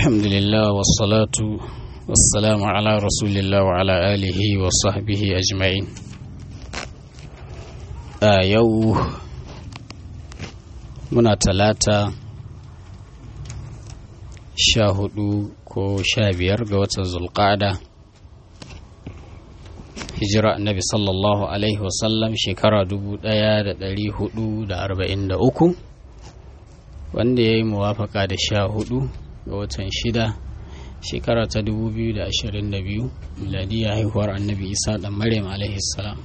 الحمد لله والصلاة والسلام على رسول الله وعلى آله وصحبه أجمعين a yau muna talata sha hudu ko sha biyar ga watan zulqa'ada hijira annabi sallallahu alaihi wasallam shekara dubu daya da dari hudu da arba'in da uku wanda ya yi muwafaka da sha hudu ga watan shida shekara ta dubu biyu da ashirin da biyu miladiyya haihuwar annabi isa dan maryam alaihi salam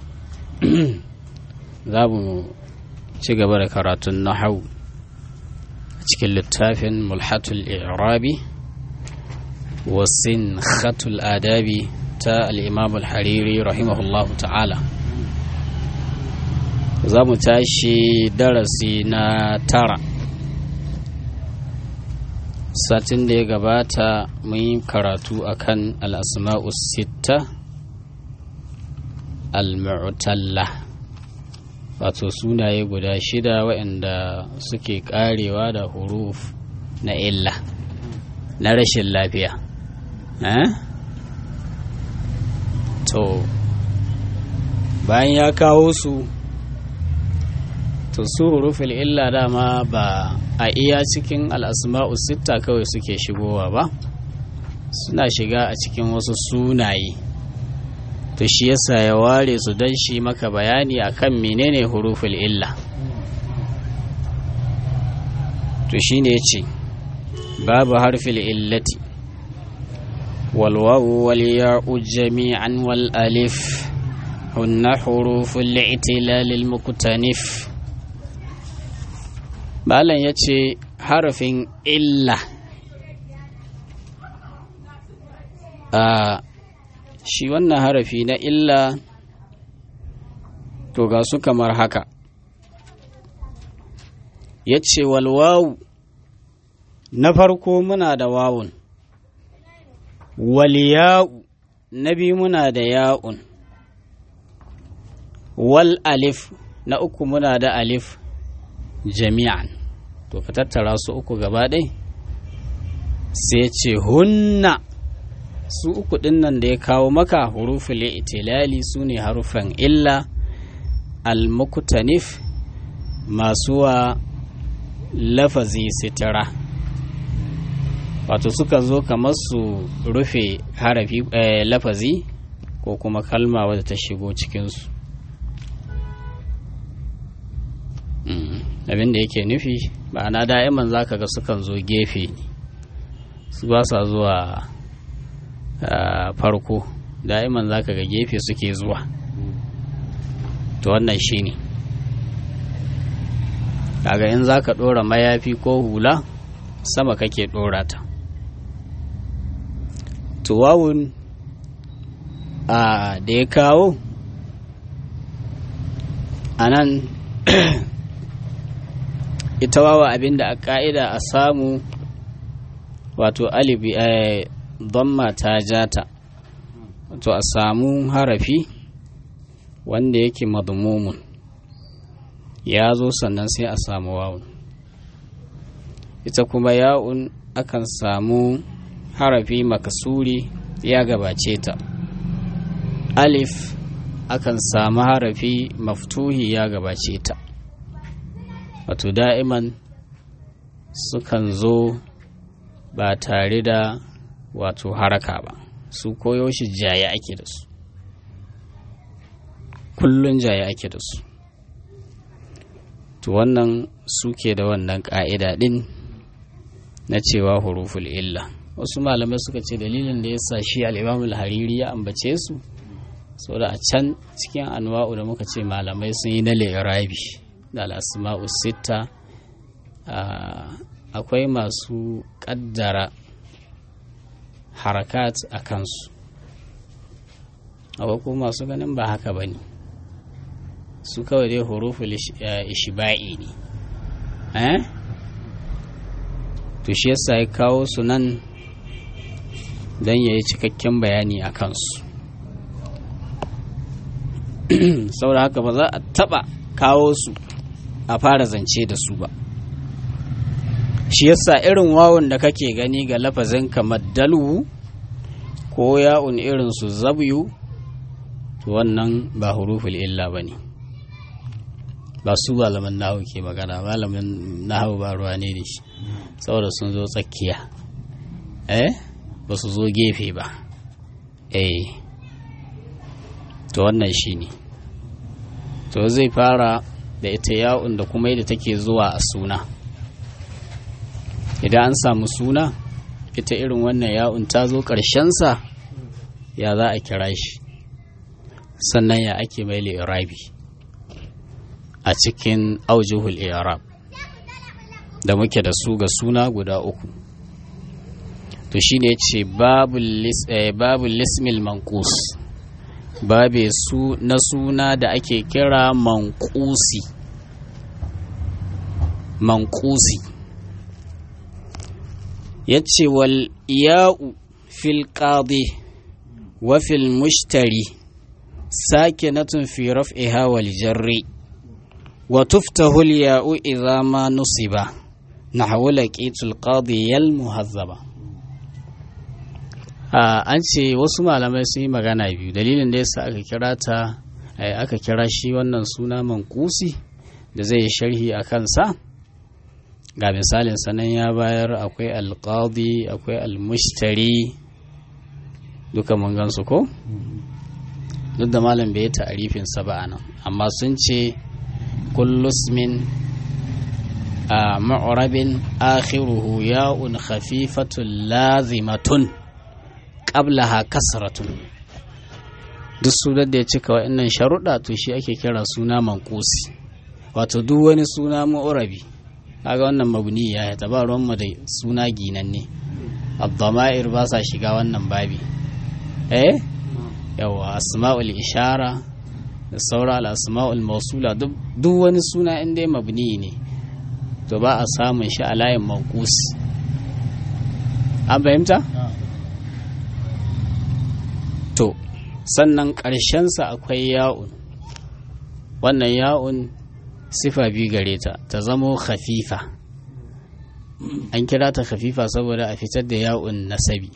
za mu ci gaba da karatun nahau a cikin littafin mulhatul i'rabi wasin khatul adabi ta al'imam al-hariri rahimahullahu ta'ala za mu tashi darasi na tara satin da ya gabata mun yi karatu akan al'asma'u sitta al-mu'talla wato sunaye guda shida waɗanda suke ƙarewa da huruf na illa na rashin lafiya to bayan ya kawo su to su hurufin illa dama ba a iya cikin al'asma'u sitta kawai suke shigowa ba suna shiga a cikin wasu sunaye to shi yasa ya ware su don shi maka bayani akan menene huruful illa to shine yace babu harfil illati wal wawu wal ya'u jami'an wal alif hunna huruful i'tilal al muqtanif balan yace harafin illa a shi wannan harafi na illa to ga su kamar haka ya ce walwawu na farko muna da wawun waliya'u na biyu muna da ya'un wal alif na uku muna da alif jami'an to ka tattara su uku gaba ɗai sai ce hunna su uku ɗin nan da ya kawo maka huruful itilali su ne harufan illa almukutanif masu wa lafazi sitira wato suka zo kamar su rufe harafi lafazi ko kuma kalma wadda ta shigo cikinsu abin da yake nufi ma'ana da'iman za ka ga sukan zo gefe su ba sa zuwa Uh, farko da'iman za ka ga gefe suke zuwa to wannan shi ne kaga in za ka ɗora mayafi ko hula sama kake ɗora ta tuwawun uh, da ya kawo a nan ita wawa abinda a ƙa'ida a samu wato alibi eh, dhamma ta jata to a samu harafi wanda yake madmumun ya zo sannan sai a samu wawun ita kuma ya'un akan samu harafi makasuri ya gabace ta alif akan samu harafi maftuhi ya gabace ta wato da'iman sukan zo ba tare da wato haraka ba su koyo shi jaya ake da su kullun jaya ake da su to wannan suke da wannan ƙa'ida ɗin na cewa huruful illa wasu malamai suka ce dalilin da ya sa shi al'imamul hariri ya ambace su saboda a can cikin anwa'u da muka ce malamai sun yi na lirabi da al'asma'u sitta akwai masu ƙaddara harakat a kansu akwai kuma masu ganin ba haka ba ne su kawai dai huruful ishiba'i ne eh to shi yasa ya kawo su nan don ya yi cikakken bayani a kansu saboda haka ba za a taba kawo su a fara zance da su ba shi yasa irin wawun da kake gani ga lafazin kamar dalu ko ya'un irin su zabyu to wannan ba huruful illa ba ne ba su malaman nahu ke magana malamin nahu ba ruwa ne da shi saboda sun zo tsakiya eh ba su zo gefe ba eh to wannan shi ne to zai fara da ita ya'un da kuma yadda take zuwa a suna idan an samu suna ita irin wannan ya'un ta zo ƙarshensa ya za a kira shi sannan ya ake mai irabi a cikin aujihul irab da muke da su ga suna guda uku to shine ce babu lismil mankus babe su na suna da ake kira mankusi mankusi ya ce wal ya'u fil qadi wa fil mushtari sakinatun fi raf'iha wal jarri wa tuftahu al ya'u idha ma nusiba nahwu laqitul qadi yal muhazzaba an ce wasu malamai sun yi magana biyu dalilin da yasa aka kira ta aka kira shi wannan suna mankusi da zai yi sharhi a kansa ga misalin sanan ya bayar akwai alƙadi akwai almushtari duka mun gansu ko duk da malam bai yi ta'arifin sa ba nan amma sun ce kullusmin a ma'urabin akhiruhu ya'un khafifatun lazimatun qablaha kasratun duk sunan da ya cika wa'annan sharuɗa to shi ake kira suna mankusi wato duk wani suna ma'urabi kaga wannan mabni ya ta ba ruwan da suna ginanne abdama'ir ba sa shiga wannan babi eh yawa asma'ul ishara da saura al-asma'ul mausula duk wani suna in dai mabni ne to ba a samun shi a layin mankus an fahimta to sannan ƙarshensa akwai ya'un wannan ya'un sifa biyu gare ta ta zamo khafifa an kira ta khafifa saboda a fitar da ya'un nasabi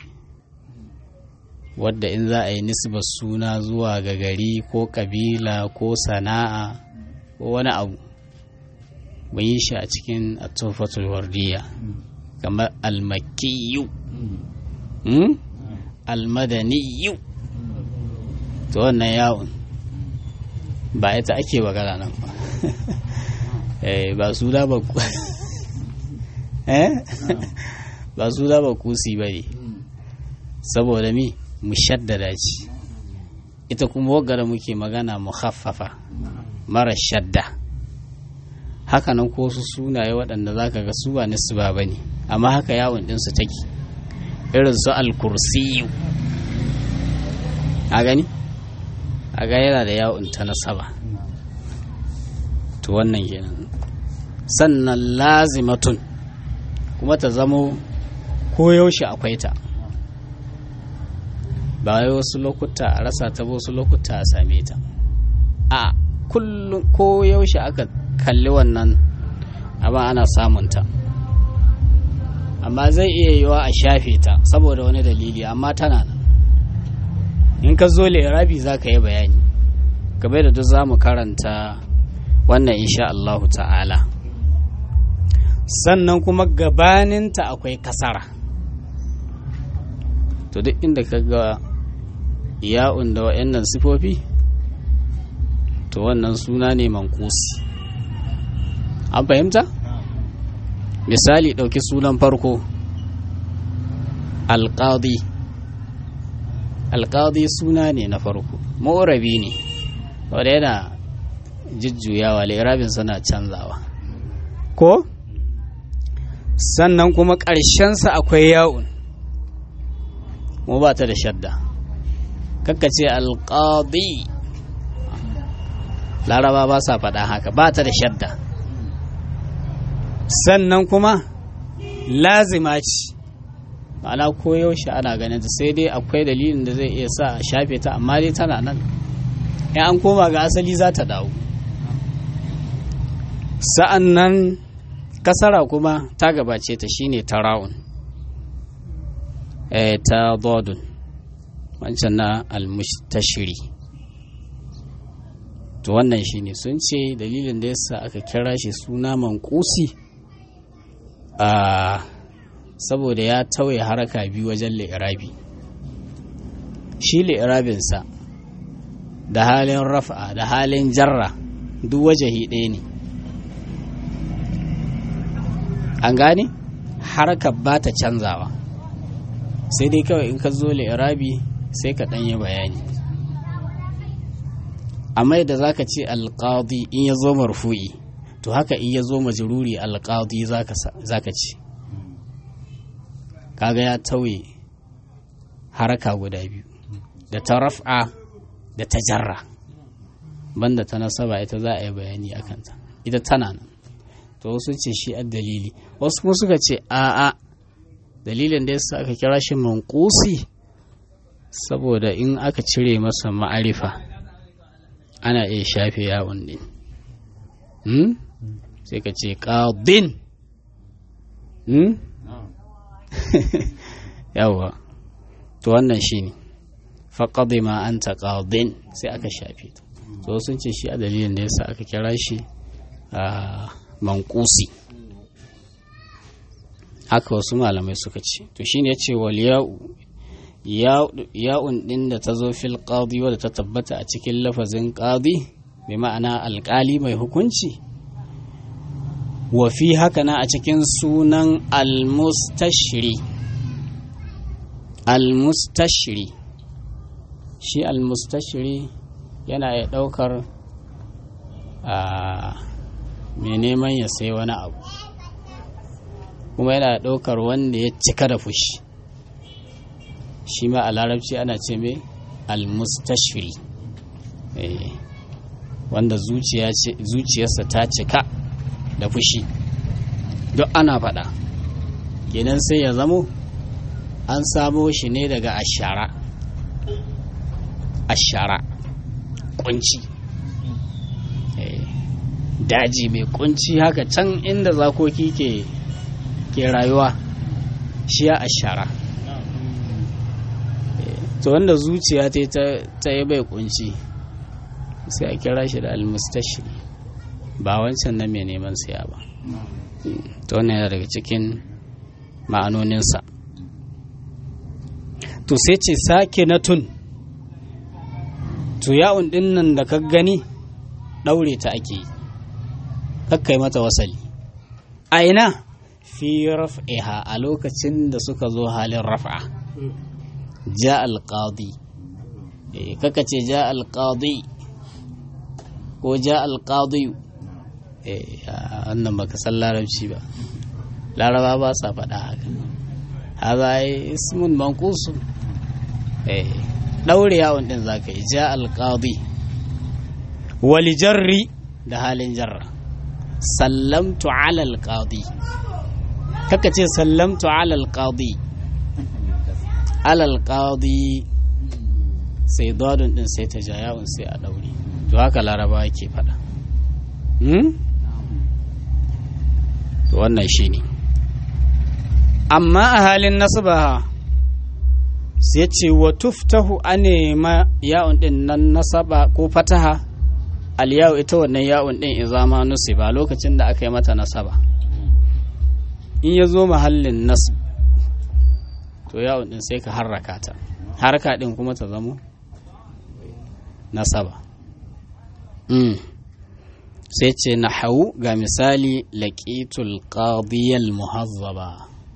wadda in za a yi nisbar suna zuwa ga gari ko kabila ko sana'a ko wani abu mun yi shi a cikin atofatul wardiya kamar almakiyu almadaniyu to wannan yawon ba ita ake magana nan ba ba su da ba ba su da ba kusi ba ne saboda mi mushaddada ce ita kuma wagara muke magana mukhaffafa mara shadda hakanan ko su sunaye waɗanda za ka ga su ba nisu ba ne amma haka yawon ɗinsu take irin su alkursiyu a gani a ga yana da yawon ta nasaba to wannan kenan sannan lazimatun kuma ta zamo koyaushe akwai ta ba wai wasu lokuta a rasa ta wasu lokuta a same ta a kullum koyaushe aka kalli wannan amma ana samunta amma zai iya yiwa a shafe ta saboda wani dalili amma tana nan in ka zo lirabi za ka yi bayani game da duk za mu karanta wannan insha Allahu ta'ala sannan kuma gabaninta akwai kasara to duk inda ka ga ya'un da wa'annan sifofi to wannan suna ne mankusi an fahimta misali ɗauki sunan farko alƙadi alƙadi suna ne na farko ma'urabi ne wadda yana jujjuyawa lirabin suna canzawa ko sannan kuma ƙarshensa akwai yawon mu ba ta da shadda ce alƙadi laraba ba sa faɗa haka ba ta da shadda sannan kuma lazima ce ma'ana koyaushe ana ganin ta sai dai akwai dalilin da zai iya sa a shafe ta amma dai tana nan in an koma ga asali za ta dawo sa'an nan kasara kuma ta gabace ta shine tara'un eh ta dodun wancan na almustashiri to wannan shine sun ce dalilin da yasa aka kira shi suna mankusi a saboda ya tauye haraka biyu wajen li'irabi shi li'irabinsa da halin rafa da halin jarra duk wajahi ɗaya ne an gane harkar ba ta canzawa sai dai kawai in ka zo li'irabi sai ka ɗanyi bayani amma yadda za ka ce alƙadi in ya zo marfu'i to haka in ya zo majururi alƙadi za ka ce kaga ya tauye haraka guda biyu da ta raf'a da ta jarra banda ta nasaba ita za a yi bayani a kanta ita tana nan to wasu ce shi a dalili wasu kuma suka ce a'a dalilin da yasa aka kira shi mankusi saboda in aka cire masa ma'arifa ana iya shafe yawon din sai ka ce ƙadin yawwa to wannan shi ne faƙaɗe ma an ta ƙadin sai aka shafe ta to sun ce shi a dalilin da yasa aka kira shi a mankusi haka wasu malamai suka ce to shine ya ce wal ya'un din da ta zo fil qadi wadda ta tabbata a cikin lafazin qadi bi ma'ana alƙali mai hukunci wa fi haka na a cikin sunan almustashri almustashri shi almustashri yana ya ɗaukar mai neman ya sai wani abu kuma yana ɗaukar wanda ya cika da fushi shi ma a larabci ana ce mai almustashfiri wanda zuciyarsa ta cika da fushi duk ana faɗa kenan sai ya zamo an samo shi ne daga ashara ashara kunci daji mai kunci haka can inda zakoki ke ke rayuwa shi ya ashara to wanda zuciya ta yi bai kunci sai a kira shi da almustashi ba wancan na mai neman siya ba to wannan yana daga cikin ma'anoninsa to sai ce sake na tun to ya'un din nan da ka gani ɗaure ta ake yi kakkai mata wasali a ina fi raf'iha a lokacin da suka zo halin raf'a ja alqadi kaka ce ja alqadi ko ja alqadi wannan baka san larabci ba laraba ba sa faɗa haka haza ismun manqusu ɗaure yawon ɗin za ka yi ja alqadi wali jarri da halin jarra sallamtu ala alqadi kaka ce sallamtu ala alqadi ala alqadi sai dadun din sai ta ja yawon sai a daure to haka laraba ke fada to wannan shine amma a halin nasaba sai ce wa tuftahu anema yawon din nan nasaba ko fataha aliyawu ita wannan ya'un din izama nusiba lokacin da aka yi mata nasaba in ya zo mahallin nasb to ya'un din sai ka harraka ta harka din kuma ta zamo nasaba mm. sai ce na hau ga misali laƙitul qadiyal muhazzaba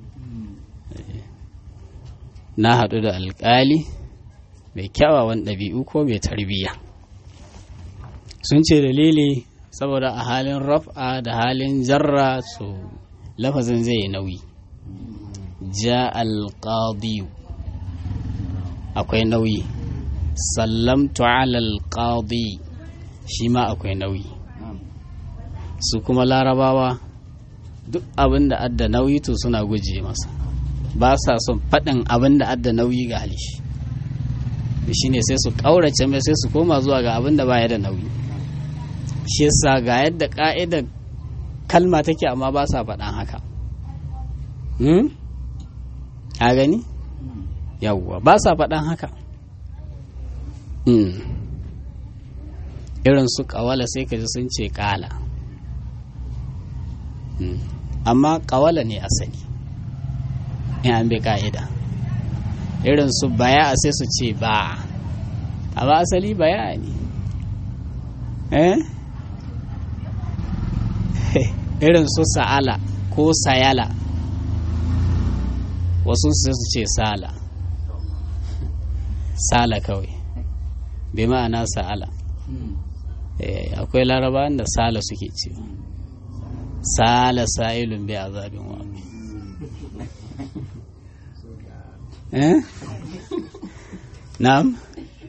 na haɗu da alƙali mai kyawawan ɗabi'u ko mai tarbiyya sun ce dalili saboda a halin raf'a da halin jarra su lafazin zai nauyi ja alƙadiyu akwai nauyi sallamtu ala alƙadi shi ma akwai nauyi su kuma larabawa duk abin da adda nauyi to suna guje masa ba sa son faɗin abin da adda nauyi ga halishi shi ne sai su ƙaurace mai sai su koma zuwa ga abin da baya da nauyi shi yasa ga yadda ka'idar kalma take amma ba sa faɗan haka a gani yawwa ba sa faɗan haka irin su ƙawala sai ka ji sun ce ƙala amma ƙawala ne asali in an bi ƙa'ida irin su baya sai su ce ba amma asali baya ne eh irin su sa'ala ko sayala wasu su su ce sala sala kawai bai ma'ana sa'ala akwai larabawan da sala suke cewa sala sa'ilun bai azabin wami eh na'am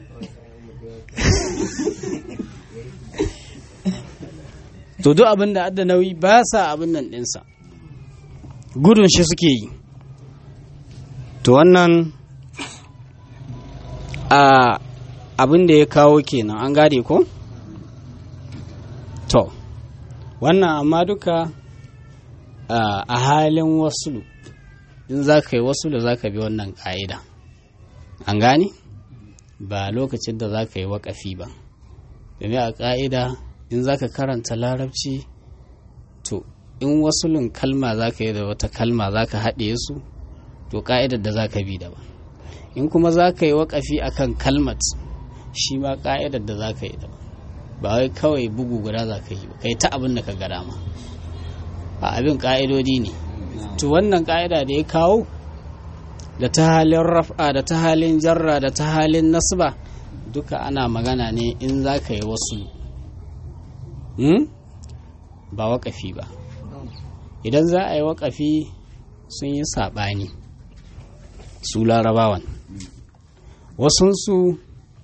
to duk abin da adda nauyi ba sa abin nan ɗinsa gudun shi suke yi to wannan a abin da ya kawo kenan an gade ko to wannan amma duka a halin wasulu in za ka yi wasulu za ka bi wannan ƙa'ida an gane ba lokacin da za ka yi waƙafi ba domin a ƙa'ida in za ka karanta larabci to in wasulun kalma za ka yi da wata kalma za ka haɗe su to ƙa'idar da za ka bi daban in kuma za ka yi waƙafi a kan kalmat shi ma ƙa'idar da za ka yi daban ba wai kawai bugu guda za ka yi ba kai ta abin da ka ga dama a abin ƙa'idodi ne to wannan ƙa'ida da ya kawo da ta halin raf'a da ta halin jarra da ta halin nasba duka ana magana ne in za ka yi wasu ba waƙafi ba idan za a yi waƙafi sun yi saɓani su larabawan wasunsu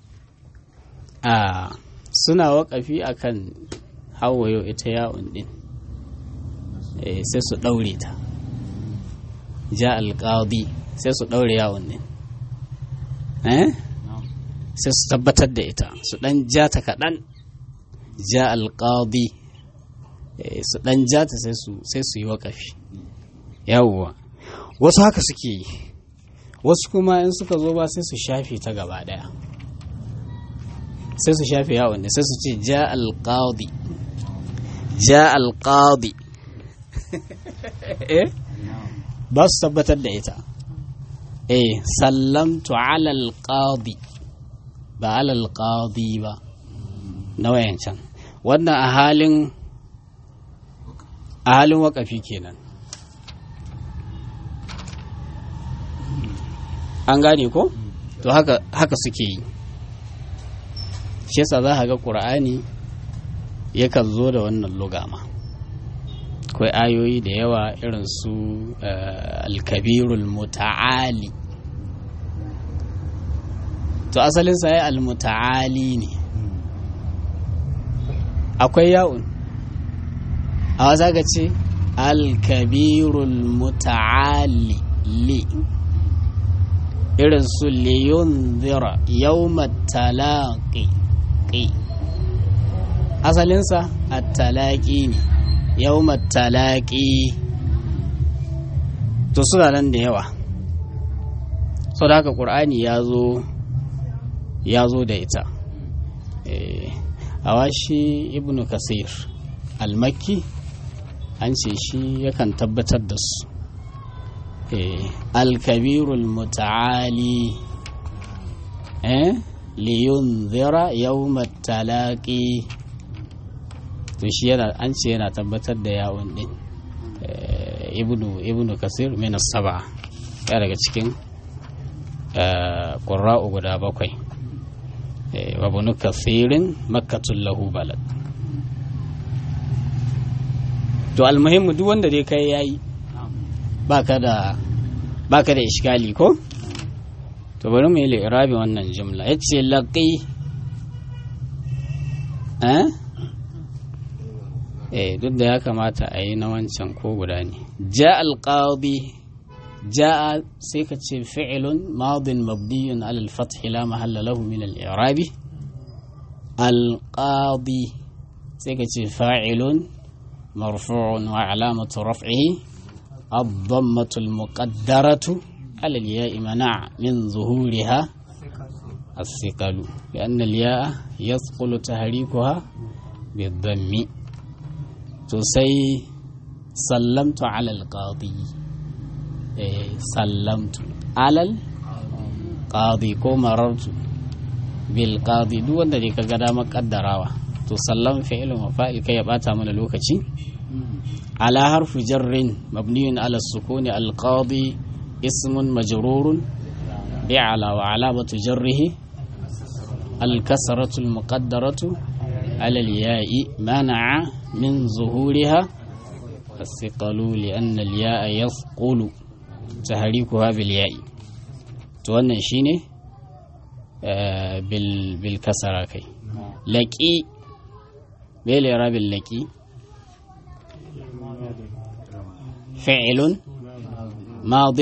a suna waƙafi akan hawayo ita yawon ɗin sai su ɗaure ta ja alƙadi sai su ɗaure yawon ɗin sai su tabbatar da ita su ɗan ja ta kaɗan ja alƙadi su ɗan ja ta sai su yi waƙafi yawwa wasu haka suke yi wasu kuma in suka zo ba sai su shafe ta gaba ɗaya sai su shafe yawon ne sai su ce ja alƙadi ja alƙadi ba su tabbatar da ita eh sallamtu ala alƙadi ba ala alƙadi ba na wayancan wannan a halin a halin wakafi kenan an gane ko to haka, haka suke yi shi yasa za a ga ƙur'ani yakan zo da wannan lugama akwai ayoyi da yawa irin su alkabirul muta'ali to asalin sa ya almuta'ali ne akwai ya'un a wasa ga ce alkabirul muta'ali li irin su liyun zira yau talaqi asalinsa a talaqi ne yau talaqi to suna nan da yawa sau da haka ƙur'ani ya zo ya zo da ita a washi ibnu kasir almakki an ce shi yakan tabbatar da su alkabirul muta'ali liyun zira yau talaqi to shi yana an ce yana tabbatar da yawon din ibnu ibnu kasir min saba ya daga cikin ƙura'u guda bakwai wa bunu kasirin makkatul lahu balad to almuhimmu duk wanda dai kai yayi baka da baka da iskali ko to bari mu yi li'irabi wannan jumla yace laqi eh eh duk da ya kamata a yi na wancan ko guda ne ja alqadi جاء سيكة فعل ماض مبني على الفتح لا محل له من الإعراب القاضي سيكة فاعل مرفوع وعلامة رفعه الضمة المقدرة على الياء منع من ظهورها الثقل لأن الياء يثقل تحريكها بالضم تسي سلمت على القاضي إيه سلمت على القاضي كو مررت بالقاضي دو wanda dai kaga dama kaddarawa to sallam fi'il wa fa'il kai ya bata mana lokaci ala harfu jarrin mabniyun ala sukuni alqadi ismun majrurun bi'ala wa alamatu jarrihi الكسرة المقدرة على الياء منع من ظهورها الثقل لأن الياء يثقل تحريكها بالياء توانا شيني آه بال بالكسرة كي لكي بيلي راب اللكي فعل ماض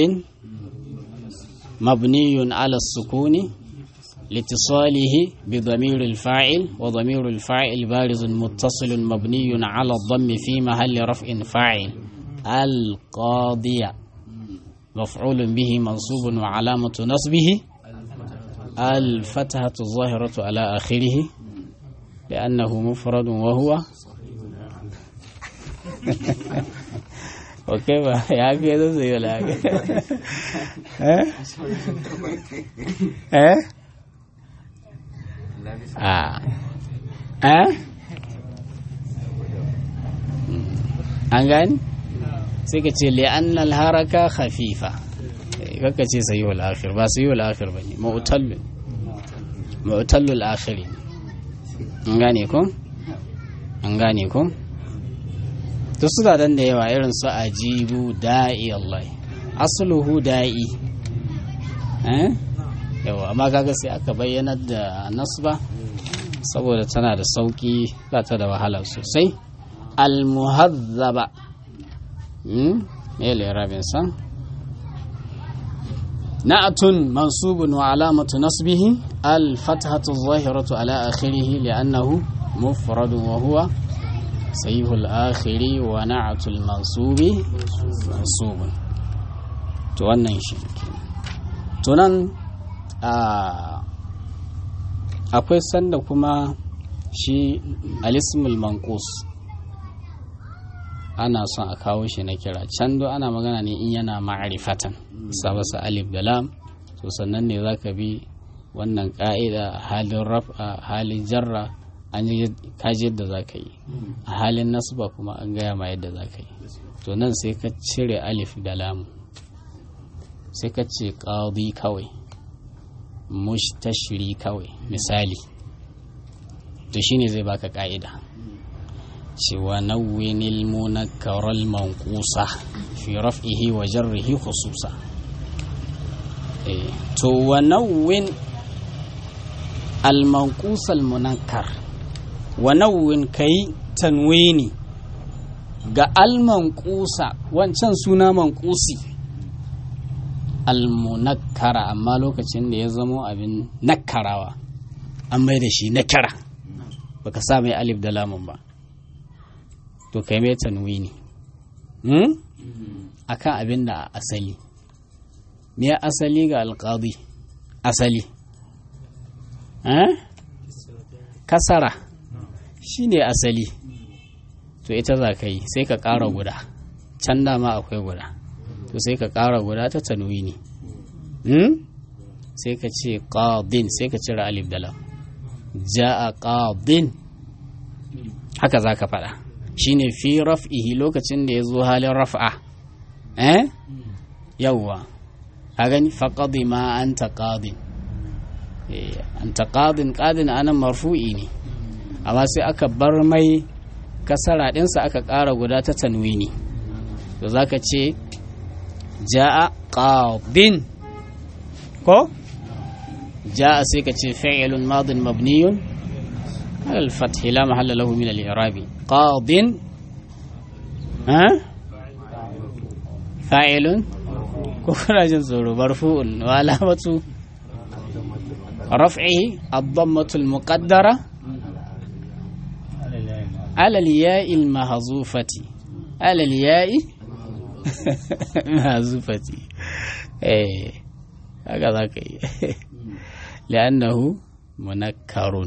مبني على السكون لاتصاله بضمير الفاعل وضمير الفاعل بارز متصل مبني على الضم في محل رفع فاعل القاضية مفعول به منصوب وعلامة نصبه الفتحة الظاهرة على آخره لأنه مفرد وهو وكيف يا كده زي ولا ها ها a eh an gani sai ka ce li'annal haraka khafifa kaka ce sayi wal akhir ba sayi wal akhir ba ne ma'utallul ma'utallul akhiri an gane ko an gane ko to su da dan da yawa irin su ajibu da'i Allah asluhu da'i eh yawa amma kaga sai aka bayyanar da nasba saboda tana da sauki ba ta da wahala sosai almuhazzaba me rabin sa na'atun mansubun wa alamatu nasbihi alfathatu zahiratu ala akhirih li'annahu mufradun wa huwa sayihul akhiri wa na'atul mansubi mansubun to wannan shi to nan akwai sanda kuma shi alismul manqus ana son a kawo shi na kira can do ana magana ne in yana ma'arifatan sabasa alif da lam to sannan ne zaka bi wannan ka'ida halin raf'a halin jarra an yi kaji yadda zaka yi a halin nasba kuma an gaya ma yadda zaka yi to nan sai ka cire alif da lam sai ka ce qadi kawai mushtashiri kawai misali to shine zai baka ka'ida cewa nawwinil munakkaral manqusa fi raf'ihi wa jarrihi khususa to wa nawwin al manqus al munakkar wa nawwin kai tanwini ga al manqusa wancan suna manqusi almunakkara amma lokacin da ya zamo abin nakkarawa an mai da shi nakara baka sa mai alif da lamun ba to kai mai tanwini hmm? akan abin da asali me asali ga alƙadi asali eh? kasara shi ne asali to ita za ka yi sai ka ƙara guda can dama akwai guda to sai ka ƙara guda ta tanwini hmm? sai ka ce qadin sai ka cire alif da lam ja'a qadin haka za ka faɗa shine fi raf'ihi lokacin da ya zo halin raf'a eh yawwa a gani faqadi ma anta qadin eh anta qadin qadin anan marfu'i ne amma sai aka bar mai kasara ɗinsa aka ƙara guda ta tanwini to zaka ce ja'a qadin ko ja'a sai ka ce fi'lun madin mabniyun على الفتح لا محل له من الإعراب قاض ها فاعل كفر جنزور مرفوع وعلامة رفعه الضمة المقدرة alal ya'il mahzufati alal ya'i mahzufati eh haka za ka yi li'annahu munakkarun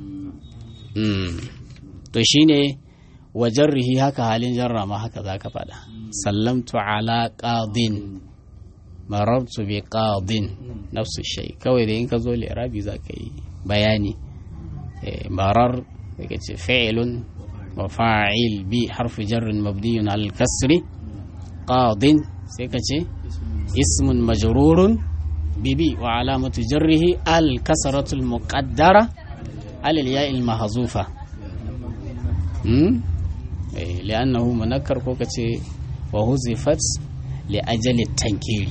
to shine wa jarrihi haka halin jarra ma haka za ka faɗa sallamtu ala qadin marartu bi qadin nafsu shay kawai da in ka zo li'rabi za ka yi bayani marar daga ce fi'lun wa fa'il bi harfi jarrin mabniyun al kasri qadin sai ka ce ismun majrurun bibi wa alamatu jarrihi al kasratul muqaddara al ya'il mahzufa li'annahu munakkar ko kace wa huzifat li ajali tankiri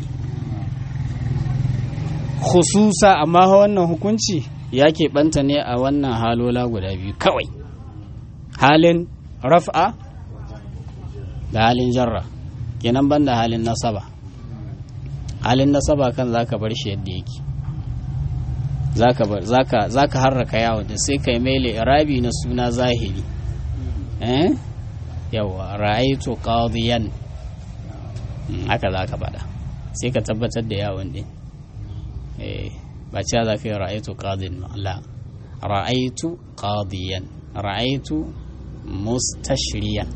khususa amma wannan hukunci ya keɓanta ne a wannan halola guda biyu kawai halin raf'a da halin jarra kenan banda halin nasaba halin nasaba kan zaka bar shi yadda yake zaka bar zaka zaka harraka yawo da sai kai mele irabi na suna zahiri eh yawa ra'aytu qadiyan haka zaka faɗa sai ka tabbatar da yawon din eh ba cewa za ka yi ra'aytu qadin la ra'aytu qadiyan ra'aytu mustashriyan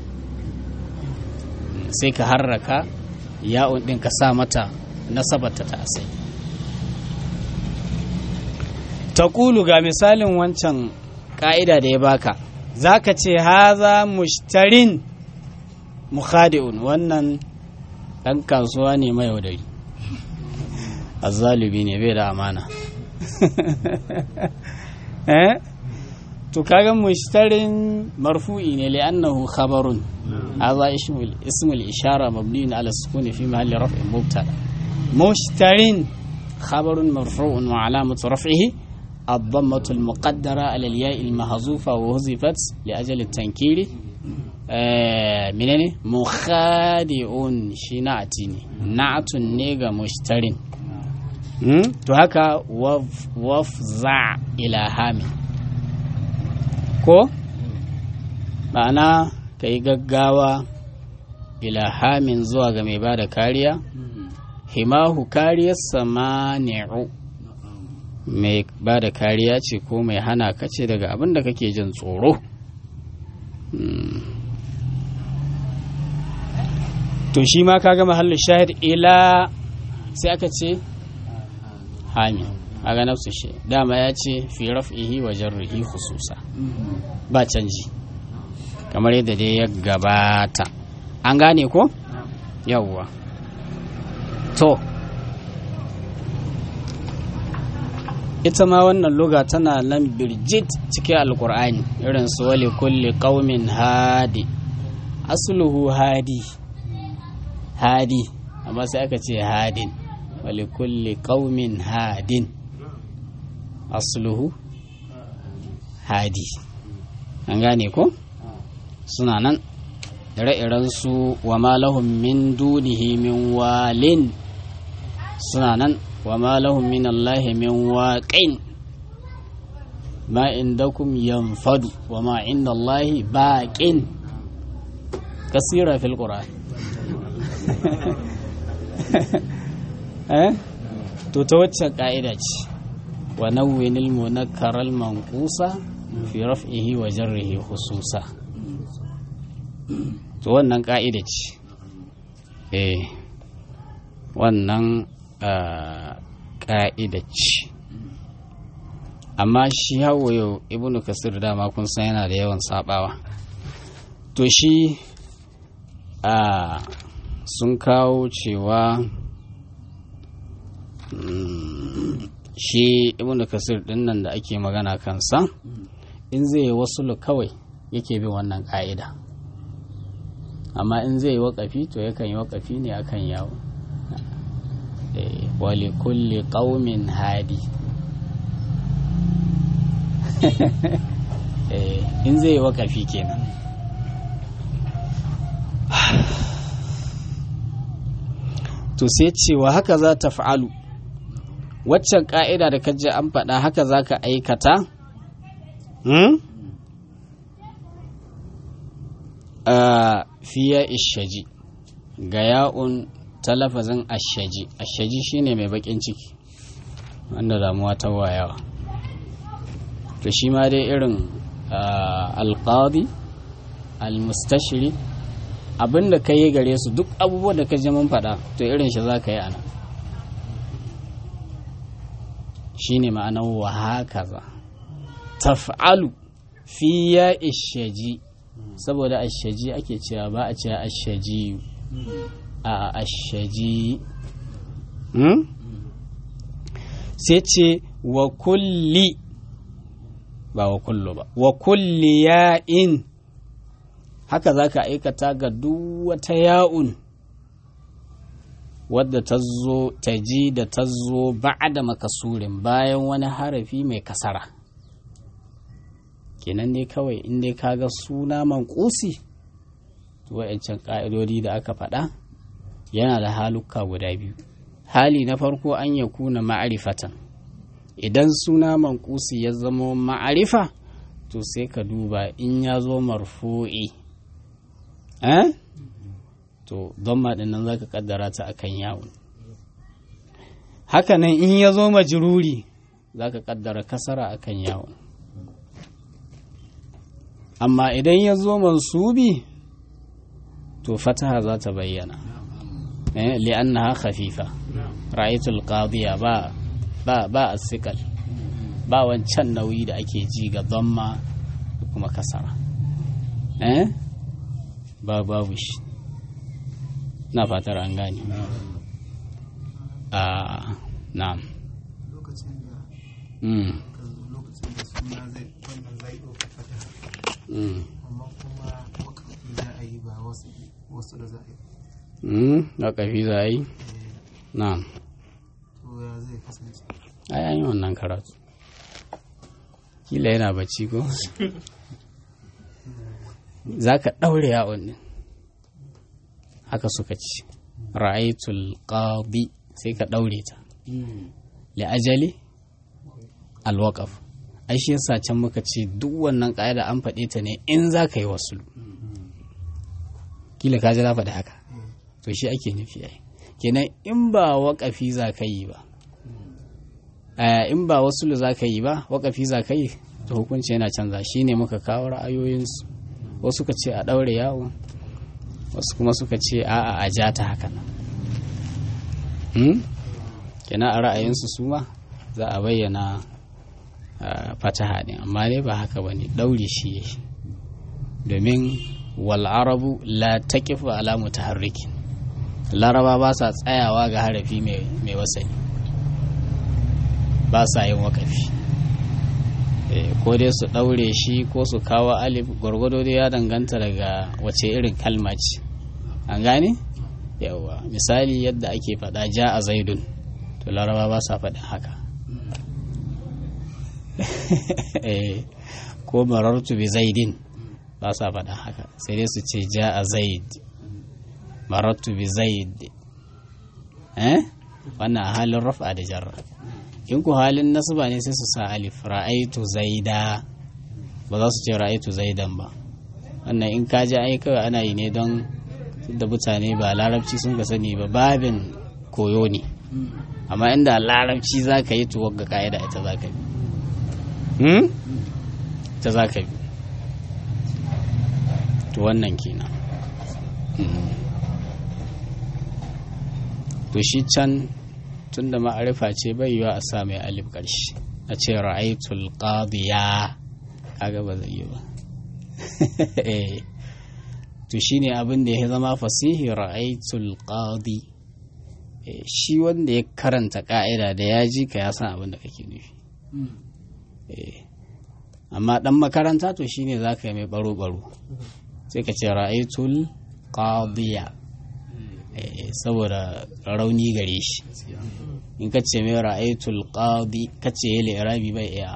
sai ka harraka ya'un din ka sa mata nasabarta ta asali taqulu ga misalin wancan ka'ida da ya baka zaka ce haza mushtarin mukhadi'un wannan dan kasuwa ne mai yaudari azzalibi ne bai da amana eh to kaga mushtarin marfu'i ne li'annahu khabarun hadha ismul ismul ishara mabniun ala sukuni fi mahalli raf'in mubtada mushtarin khabarun marfu'un wa alamatu raf'ihi الضمة المقدرة على الياء المحذوفة وحذفت لأجل التنكير آه منين مخادع شنعتني نعت نيغا مشترين to haka wafza ila hami ko ma'ana ka yi gaggawa ila hamin zuwa ga mai bada kariya himahu kariyar samani'u mai bada kariya ce ko mai hana ka ce daga abin da kake jin tsoro to shi ma ka gama mahallin shahid ila sai aka ce hami aga nafsu shi dama ya ce fi raf'ihi wa jarrihi khususa ba canji kamar yadda dai ya gabata an gane ko yawwa to ita ma wannan luga tana nan birjit cikin alkur'ani irin su wali kulli qaumin hadi asluhu hadi hadi amma sai aka ce hadin ولكل قوم هاد أصله هادي an gane ko suna nan ire-iren su wa ma lahum min dunihi min walin suna nan wa ma lahum min allahi min waqin ma indakum yanfadu wa ma inda allahi baqin kasira fil qur'an to ta waccan ka'ida ce wa nawwinil munakkaral manqusa fi raf'ihi wa jarrihi khususa to wannan ka'ida ce eh wannan ka'ida ce amma shi hawo yau ibnu kasir dama kun san yana da yawan sabawa to shi a sun kawo cewa shi ibn kasir din nan da ake magana kansa in zai yi wasu kawai yake bin wannan ka'ida amma in zai yi wakafi to yakan yi wakafi ne akan yawo wali kulli qaumin hadi in zai yi wakafi kenan to sai cewa haka za ta fa'alu waccan ƙa'ida da kaji an faɗa haka za ka aikata? fiya ishaji ga ya'un ta lafazin ashaji ashaji shine mai bakin ciki wanda damuwa ta wayawa to shi ma dai irin alqadi almustashri abinda ka yi gare su duk abubuwan da ka ji mun faɗa to irin shi za ka yi ana shine ma'anar wa hakaza taf'alu fi ya ishaji saboda ashaji ake cewa ba a cewa ashaji a ashaji sai ce wa kulli ba wa kullu ba wa kulli ya'in haka za ka aikata ga duk wata ya'un wadda ta zo ta ji da ta zo da makasurin bayan wani harafi mai kasara kenan ne kawai in dai kaga suna mankusi wa'ancan ƙa'idodi da aka faɗa yana da halukka guda biyu hali na farko an ya kuna ma'arifatan idan suna mankusi ya zama ma'arifa to sai ka duba in ya zo marfu'i eh to don maɗin nan za ka ƙaddara ta akan yawon hakanan in ya zo majiruri za ka ƙaddara kasara akan yawon amma idan ya zo mansubi to fataha za ta bayyana li'annaha khafifa ra'aytul qadiya ba ba ba asikal ba wancan nauyi da ake ji ga dhamma da kuma kasara eh ba babu shi na fatar an gane a na'am lokacin da mm lokacin da suna zai wannan zai ɗauka fata mm amma kuma wakafi za a yi ba wasu wasu da za a yi mm waƙafi za a yi na'am to ya zai kasance ai an yi wannan karatu kila yana bacci ko za ka ɗaure yawon ne haka suka ci ra'aitul qadi sai ka ɗaure ta li'ajali alwaqaf ai shi yasa can muka ce duk wannan ƙa'ida an faɗe ta ne in za ka yi wasu kila ka ji na faɗi haka to shi ake nufi ai kenan in ba waƙafi za ka yi ba Eh, in ba wasu za ka yi ba waƙafi za ka yi to hukunci yana canza shi ne muka kawo ra'ayoyinsu wasu ka ce a ɗaure yawo wasu kuma suka ce a'a a ja ta haka nan hmm? kenan a ra'ayinsu su ma za a bayyana ah, fataha ne amma ne ba haka ba ne ɗaure shi ya domin wal'arabu la taqifu ala mutaharrikin laraba ba sa tsayawa ga harafi mai mai wasani ba sa yin wakafi Eh, ko dai su ɗaure shi ko su kawo alif gwargwado dai ya danganta daga wace irin kalma ce an gane yawa misali yadda ake faɗa ja a zaidun to laraba ba sa faɗin haka Eh, ko marartu bi zaidin ba sa faɗin haka sai dai su ce ja a zaid marartu bi zaid eh wannan a halin rafa da jarra in ku halin nasba ne sai su sa alif ra'aitu zaida ba za su ce ra'aitu zaidan ba wannan in ka ji ai kawai ana yi ne don da mutane ba larabci sun ka sani ba babin koyo ne amma inda larabci za ka yi tuwon ga ka'ida ita za ka bi hmm? ita za ka bi to wannan kenan Hmm. to shi can tun da ma'arifa ce bai yiwa a sa mai alif ƙarshe a ce ra'aitul qadiya kaga ba zai yi ba Eh. to shine abin da ya zama fasihi ra'aitul qadi Eh, shi wanda ya karanta ka'ida da ya ji ka ya san abin da kake nufi Eh. amma dan makaranta to shine za ka yi mai baro-baro sai ka ce ra'aitul qadiya Eh, saboda rauni gare shi in ka ce mai ra'aitul qadi ka ce ya li'irabi bai iya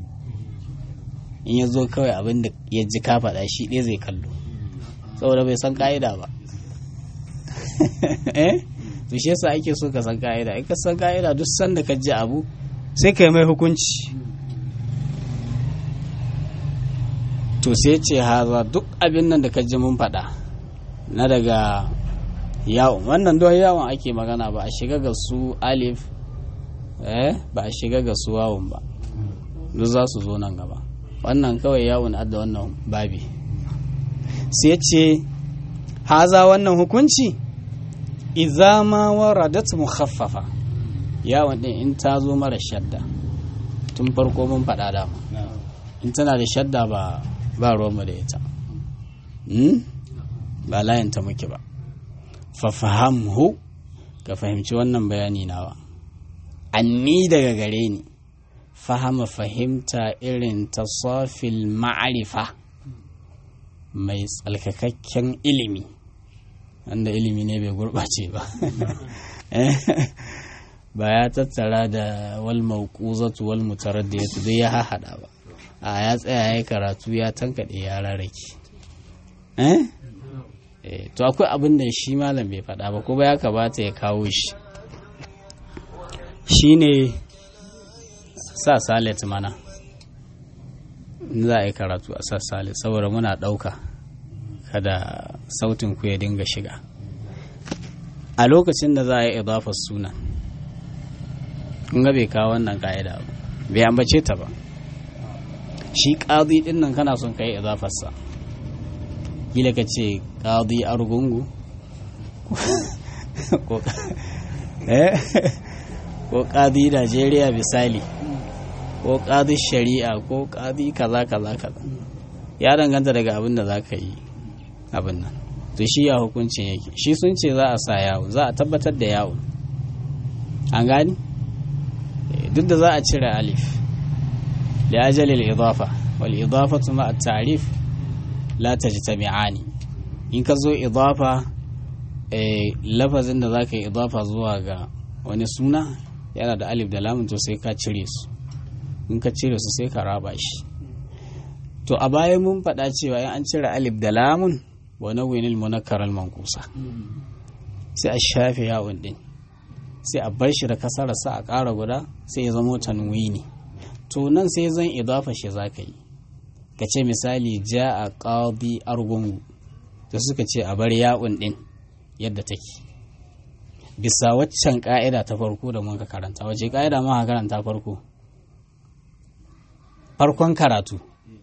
in ya zo kawai abin da ya ji ka faɗa shi ɗaya zai kallo saboda bai san ka'ida ba eh to shi yasa ake so ka san ka'ida in ka san ka'ida duk sanda ka ji abu sai ka yi mai hukunci to sai ce haza duk abin nan da ka ji mun faɗa na daga yawon wannan don yawon ake magana ba a shiga ga su alif eh ba a shiga ga su wawon ba duk za su zo nan gaba wannan kawai yawon adda wannan babi sai ce haza wannan hukunci idza ma waradat mukhaffafa yawon din in ta zo mara shadda tun farko mun faɗa dama in tana da shadda ba ba ruwanmu da ita ba layanta muke ba fafahamhu ka fahimci wannan bayani nawa anni daga gare ni fahama fahimta irin tasafil ma'arifa mai tsalkakakken ilimi wanda ilimi ne bai gurɓace ba ba ya tattara da wal mauquzatu wal mutaraddiyatu duk ya hahada ba a ya tsaya ya karatu ya tankaɗe ya rarrake eh to akwai abin da shi malam bai faɗa ba ko ba ya kamata ya kawo shi shine sa salet mana in za a yi karatu a sa salet saboda muna ɗauka kada sautin ku ya dinga shiga a lokacin da za a yi idafar sunan kun ga bai kawo wannan ka'ida ba bai ambace ta ba shi ƙazi ɗin nan kana son ka yi idafarsa kila ka ce ƙazi argungu ko ƙazi najeriya misali ko ƙazi shari'a ko ƙazi kaza kaza kaza ya danganta daga abin da za ka yi abin nan to shi ya hukuncin yake shi sun ce za a sa yawo za a tabbatar da yawo an gani duk da za a cire alif da ajalil idafa wal idafatu ma at-ta'rif la tajtami'ani in ka zo idafa lafazin da zaka yi idafa zuwa ga wani suna yana da alif da lamun to sai ka cire su in ka cire su sai ka raba shi to a baya mun faɗa cewa in an cire alif da lamun wa nawwinil munakkar al manqusa sai a shafe yawon din sai a bar shi da kasara sa a ƙara guda sai ya zama tanwini to nan sai zan idafa shi zaka yi ka ce misali ja a ƙadi argungu da suka ce a bar ya'un ɗin yadda take bisa waccan ƙa'ida ta farko da muka karanta wace ƙa'ida muka karanta farko farkon karatu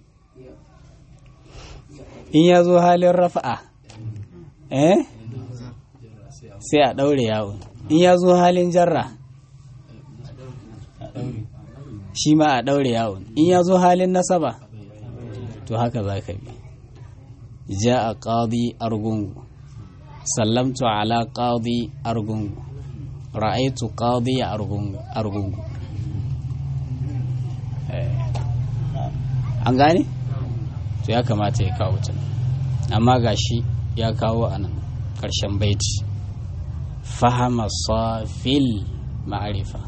in ya zo halin rafa'a eh sai a ɗaure ya'un in ya zo halin jarra shi ma a ɗaure ya'un in ya zo halin nasaba to haka za ka bi ja a ƙadi argungu sallamtu ala ƙadi argungu ra'aitu ƙadi argungu an gane to ya kamata ya kawo ta amma gashi ya kawo a nan ƙarshen baiti fahama safil ma'arifa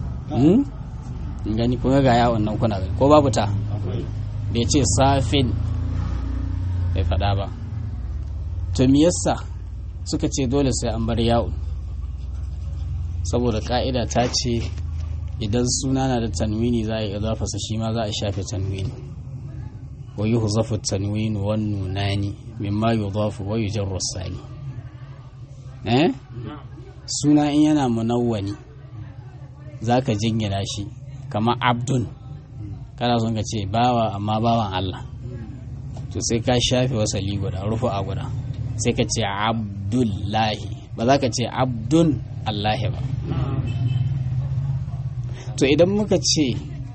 gani kuma ga yawon nan kuna gani ko babu ta bai ce safin bai faɗa ba to me yasa suka ce dole sai an bar yawon saboda ka'ida ta ce idan suna na da tanwini za a yi idafasa shi ma za a shafe tanwini wa yi huzafu tanwini wan nunani mimma yudafu wa yujarru sani eh suna in yana munawwani zaka jingina shi kamar abdun kana son ka ce bawa amma bawan Allah to sai ka shafe wasali guda rufu a guda sai ka ce abdullahi ba za ka ce abdun Allahi ba to idan muka ce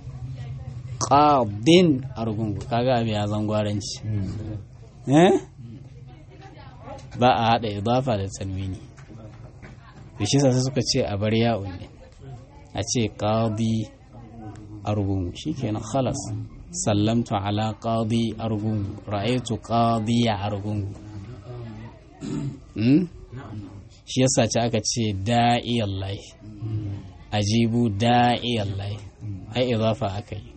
ƙadin argungu kaga abin ya zan gwaranci eh ba a haɗa idafa da tanwini da shi sai suka ce a bar ya'un ne a ce ƙadi argungu shi kenan khalas sallamtu ala ƙadi argungu ra'aitu ƙadi ya argungu shi yasa ce aka ce da'iyallahi ajibu da'iyallahi ai idafa aka yi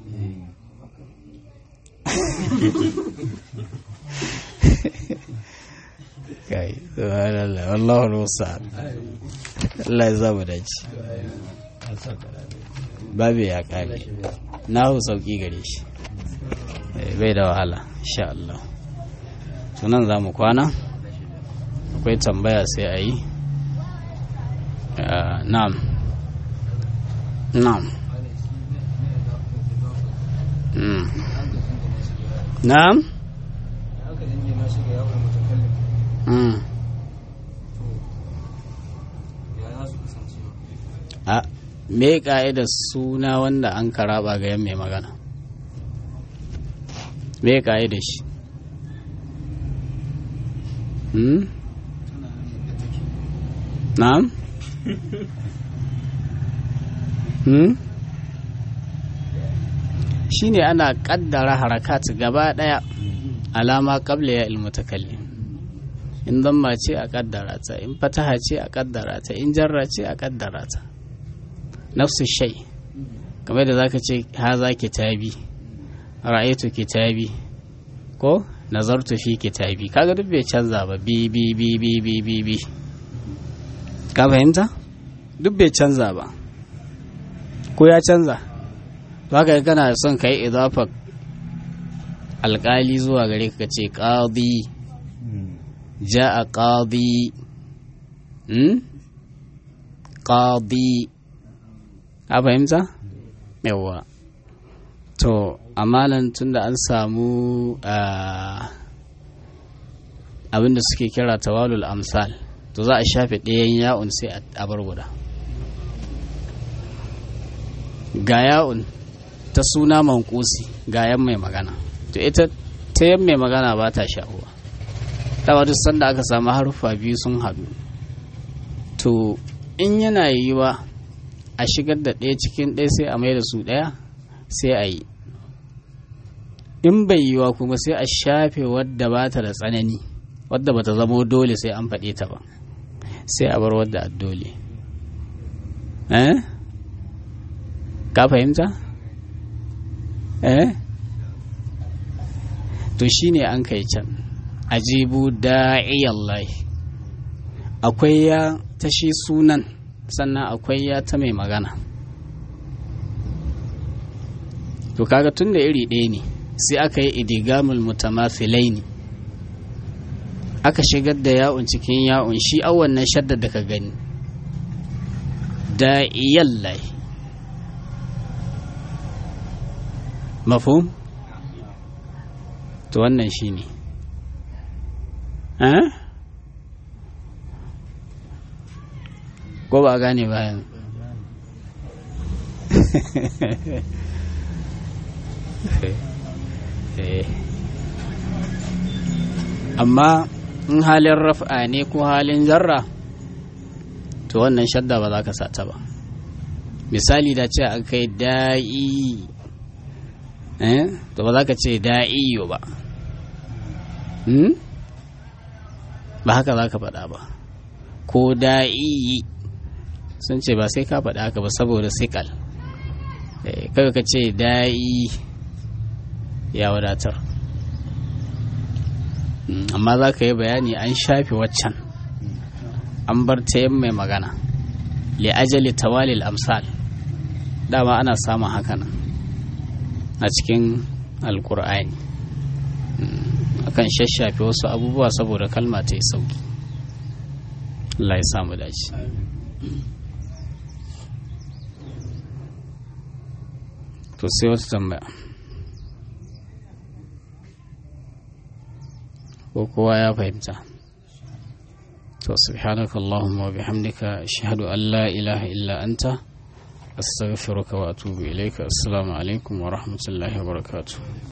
kai subhanallah wallahu musta'an Allah ya zama dace babu ya kare na hu sauki gare shi bai da wahala insha Allah sunan za mu kwana akwai tambaya sai a yi na'am na'am na'am a me ka'idar suna wanda an karaba ga yan mai magana me ka'idar shi hmm? na'am hmm? shine ana kaddara harakat gaba daya alama qabla ya ilmutakallim in damma ce a kaddara ta in fataha ce a kaddara ta in jarra ce a kaddara ta nafsu shai kamar da zaka ce haza kitabi ra'aytu kitabi ko nazartu fi kitabi kaga duk bai canza ba bi bi bi bi bi bi bi ka fahimta duk bai canza ba ko ya canza haka kana son ka yi idafa alkali zuwa gare ka ce qadi ja'a qadi hmm qadi a fahimta yawa to amalan tunda an samu abinda suke kira tawalul amsal to za a shafe ɗayan ya'un sai a bar guda ga ya'un ta suna mankusi ga yan mai magana to ita ta yan mai magana ba ta shahuwa dama duk sanda aka samu haruffa biyu sun haɗu to in yana yiwa a shigar da ɗaya cikin ɗaya sai a mai da su ɗaya sai a yi in bai yiwa kuma sai a shafe wadda ba ta da tsanani wadda ba ta zamo dole sai an faɗe ta ba sai a bar wadda a dole eh ka fahimta eh to shine an kai can ajibu da'iyallahi akwai ya ta shi sunan sannan akwai ya ta mai magana to kaga tun da iri ɗaya ne sai aka yi idigamul mutamathilai ne aka shigar da ya'un cikin ya'un shi awon nan shaddar da ka gani da'iyallahi mafhum to wannan shi ne ko ba a gane bayan amma in halin raf'a ne ko halin zarra to wannan shadda ba za ka sata ba misali da ce an kai da'i to ba za ka ce da'iyo ba ba haka za ka faɗa ba ko da'i sun ce ba sai ka faɗa haka ba saboda sikal kawai ka ce da'i ya wadatar amma za ka yi bayani an shafe waccan an bar ta yin mai magana li ajali tawalil amsal dama ana samun hakanan a cikin alkur'ani akan shashafe wasu abubuwa saboda kalma ta yi sauki Allah ya samu dace to sai wata tambaya ko kowa ya fahimta to subhanaka allahumma wa bihamdika ashhadu an la ilaha illa anta astaghfiruka wa atubu ilayka assalamu alaikum wa rahmatullahi wa barakatuh